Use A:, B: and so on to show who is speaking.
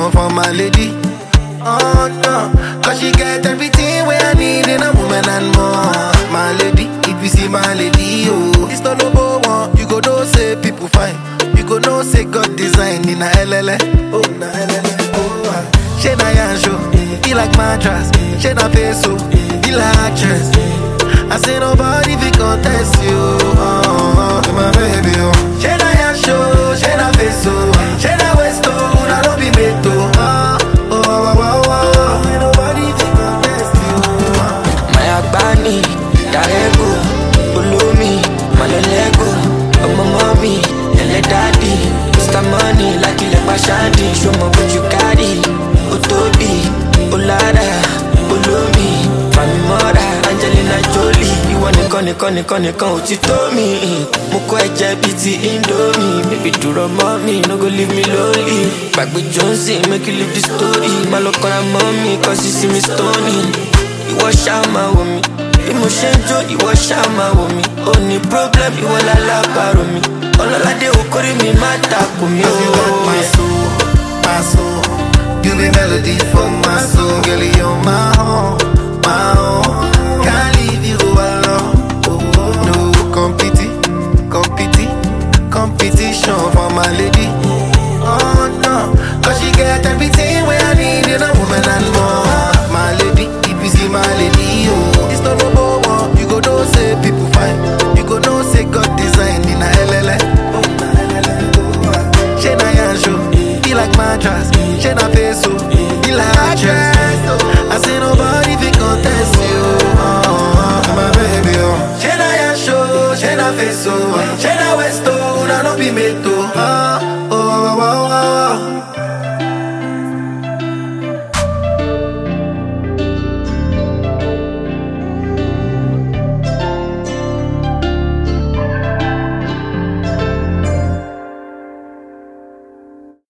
A: competition for my lady. Oh no, cause she get everything where I need in a woman and more. My lady, if you see my lady, oh, it's not no one. You go know say people fine. You go know say God design in a LLA. Oh, na LLA. Oh, ah. she na yansho, he like mattress. She na peso, he like actress. I say nobody fi contest you. Oh, oh, my baby, oh. She na yansho, she na peso, she na westo, na no be meto. Oh, oh, oh, oh, oh. Ain't nobody fi contest you. Oh.
B: Maya Bani, Darego, Ulumi, Malolego, Ọmọ mọ́mí, ẹlẹ́ dádì, Mr. Money, lákìlẹ̀ pàṣádì, ṣọmọ bójú kárì, ó tóbi, ó lára, olómi, fàmì mọ́ra, Angelina Jolie, ìwọ nìkan nìkan nìkan nìkan ò ti tó mi. Mo kọ́ ẹ̀jẹ̀ bíi ti Indomie, baby dúró mọ́ mi, no go leave me lonely. Gbàgbé Johnson, make you leave the story, má lọ kọ́ra mọ́ mi, cause you see me stony ìwọ ṣáà máa wò mí bí mo ṣe ń jó ìwọ ṣáà máa wò mí ó ní problem ìwọ lálábàárò mi ọlọ́ládé okòrí mi má takò mí
A: Cause you got my
B: ó.
A: soul, my soul. You be melody for my soul, girl. You're my own, my own. Can't leave you alone. No competi, competi, competition for my lady. Oh no, cause she get everything where I need in a woman and more. My lady, if you see my lady, oh, it's not no one. You go know say people fine. You go know say God design in a LLA. Oh, na LLA. Oh, ah. She na yansho, he like mattress. She na peso, he like actress. I say nobody fi contest you. Oh, oh, my baby, oh. She na yansho, she na peso, she na westo, na no be meto. Oh,